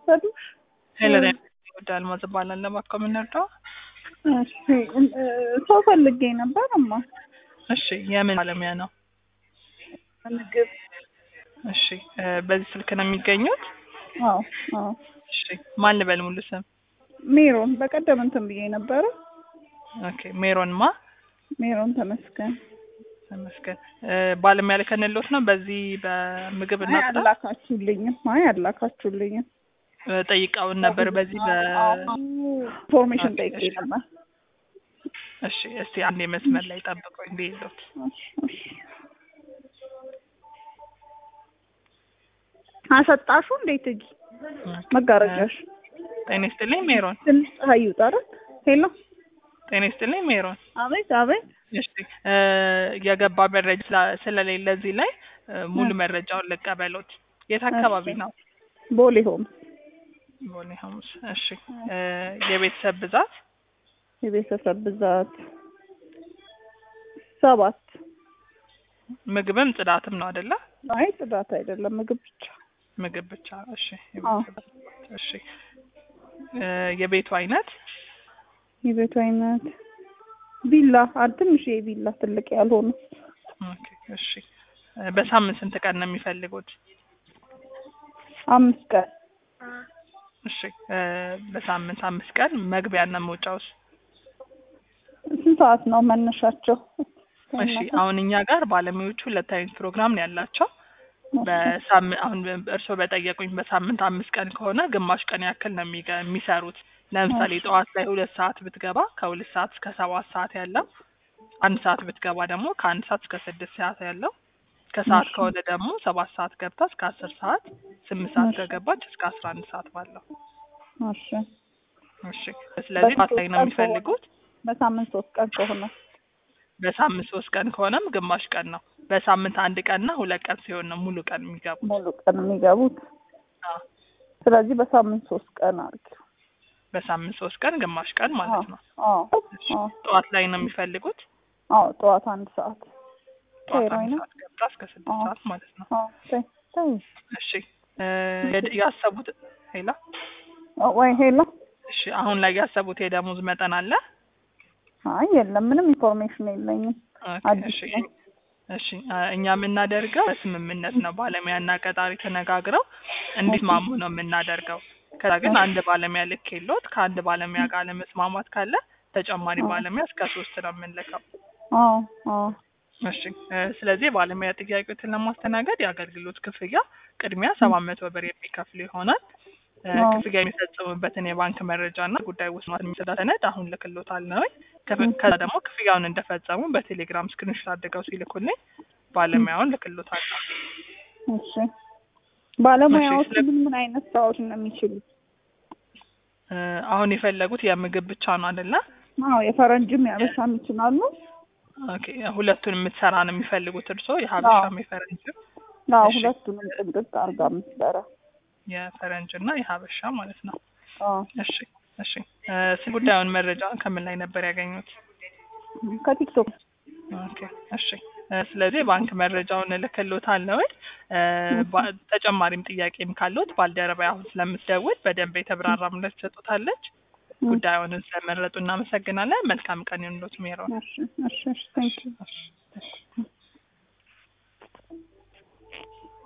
ወሰዱሽ? ሄለን ወደ አልማዝ እባላለሁ። እባክዎ ምን ልርዳው? እሺ እ ሰው ፈልጌ ነበር እማ። እሺ የምን ባለሙያ ነው? ምግብ እሺ እ በዚህ ስልክ ነው የሚገኙት? አዎ አዎ። እሺ ማን ልበል ሙሉ ስም? ሜሮን በቀደም እንትን ብዬ ነበረ። ኦኬ ሜሮን ማ ሜሮን ተመስገን። ተመስገን እ ባለሙያ ልከንልዎት ነው በዚህ በምግብ እና አይ ጽዳት አላካችሁልኝም። አይ አላካችሁልኝም። እ ጠይቀውን ነበር በዚህ በ ኢንፎርሜሽን ጠይቄ ነበር። እሺ እስቲ አንዴ መስመር ላይ ጠብቀው እንዴ ይሉት እሺ፣ እሺ። አሰጣሹ እንዴት እጅ መጋረጃሽ ጤና ይስጥልኝ ሜሮን። ትንሽ ፀሐይ ይውጣ አይደል? ሄሎ ጤና ይስጥልኝ ሜሮን። አቤት አቤት። እሺ እ የገባ መረጃ ስላ- ስለሌለ እዚህ ላይ እ ሙሉ መረጃውን ልቀበሎት። የት አካባቢ እሺ። ነው? ቦሌ ሆም ቦሌ ሐሙስ። እሺ እ የቤተሰብ ብዛት የቤተሰብ ብዛት ሰባት። ምግብም ጽዳትም ነው አይደለ? አይ ጽዳት አይደለም ምግብ ብቻ። ምግብ ብቻ። እሺ አዎ። የቤተሰብ ብዛት። እሺ እ የቤቱ አይነት የቤቱ አይነት ቪላ አ- ትንሽ ቪላ ትልቅ ያልሆነ ኦኬ። እሺ እ በሳምንት ስንት ቀን ነው የሚፈልጉት? አምስት ቀን እሺ እ በሳምንት አምስት ቀን መግቢያና መውጫውስ? ስንት ሰዓት ነው መነሻቸው? እሺ አሁን እኛ ጋር ባለሙያዎቹ ሁለት አይነት ፕሮግራም ነው ያላቸው። በሳምንት አሁን እርስዎ በጠየቁኝ በሳምንት አምስት ቀን ከሆነ ግማሽ ቀን ያክል ነው የሚገ- የሚሰሩት። ለምሳሌ ጠዋት ላይ ሁለት ሰዓት ብትገባ ከሁለት ሰዓት እስከ ሰባት ሰዓት ያለው፣ አንድ ሰዓት ብትገባ ደግሞ ከአንድ ሰዓት እስከ ስድስት ሰዓት ያለው፣ ከሰዓት እሺ። ከሆነ ደግሞ ሰባት ሰዓት ገብታ እስከ አስር ሰዓት፣ ስምንት ሰዓት እሺ። ከገባች እስከ አስራ አንድ ሰዓት ባለው። እሺ እሺ ስለዚህ በሶስት ሰዓት ላይ ነው ቀን የሚፈልጉት። በሳምንት ሶስት ቀን ከሆነ በሳምንት ሶስት ቀን ከሆነም ግማሽ ቀን ነው። በሳምንት አንድ ቀንና ሁለት ቀን ሲሆን ነው ሙሉ ቀን የሚገቡት። ሙሉ ቀን የሚገቡት። አዎ። ስለዚህ በሳምንት ሶስት ቀን አድርጊው። በሳምንት ሶስት ቀን ግማሽ ቀን ማለት ነው። አዎ እሺ። አዎ ጠዋት ላይ ነው የሚፈልጉት። አዎ ጠዋት አንድ ሰዓት ጠዋት ሄሮይን አንድ ነው? ሰዓት ገብታ እስከ ስድስት አዎ። ሰዓት ማለት ነው። አዎ ተይ ተይ እሺ እ የድ- ያሰቡት ሄላ ኦ፣ ወይ ሄሎ እሺ አሁን ላይ ያሰቡት የደሞዝ መጠን አለ? አይ የለም ምንም ኢንፎርሜሽን የለኝም። ኦኬ፣ አዲስ እሺ ነኝ። እሺ አ፣ እኛ የምናደርገው በስምምነት ነው። ባለሙያና ቀጣሪ ተነጋግረው እንዲስማሙ ነው የምናደርገው። ከዛ ግን አንድ ባለሙያ ልክ የለዎት ከአንድ ባለሙያ ጋር ለመስማማት ካለ ተጨማሪ አዎ። ባለሙያ እስከ ሶስት ነው የምንልከው። አዎ አዎ እሺ እ ስለዚህ የባለሙያ ጥያቄዎችን ለማስተናገድ የአገልግሎት ክፍያ ቅድሚያ ሰባት መቶ ብር የሚከፍሉ ይሆናል። እ አዎ። ክፍያ የሚፈጽሙበትን የባንክ መረጃ እና ጉዳይ ውስጥ የሚሰዳ ሰነድ አሁን ልክሎታል ነው። ከዛ ደግሞ ክፍያውን እንደፈጸሙ በቴሌግራም ስክሪንሾት አድርገው ሲልኩልኝ ባለሙያውን ልክሎታል። እሺ ባለሙያዎች ስለ- ምን ምን አይነት ስራዎች ነው የሚችሉት? እ አሁን የፈለጉት የምግብ ብቻ ነው አይደለ? አዎ የፈረንጅም ያበሻም ይችላሉ። ኦኬ ሁለቱን የምትሰራ ነው የሚፈልጉት እርስዎ የሀበሻም የፈረንጅም አዎ እሺ። ሁለቱንም ጥንቅቅ አድርጋ የምትሰራ የፈረንጅ እና የሀበሻ ማለት ነው። አዎ እሺ እሺ እ ስለ ጉዳዩን መረጃ ከምን ላይ ነበር ያገኙት? ከቲክቶክ ኦኬ እሺ እ ስለዚህ ባንክ መረጃውን እልክልዎታለሁ። እ ባ- ተጨማሪም ጥያቄም ካለዎት ባልደረባ አሁን ስለምትደውል በደንብ የተብራራ ምላሽ ትሰጡታለች። ጉዳዩን ስለመረጡ እናመሰግናለን። መልካም ቀን ይሁንልዎት ሜሮን። እሺ እሺ እሺ ቴንክ ዩ እሺ።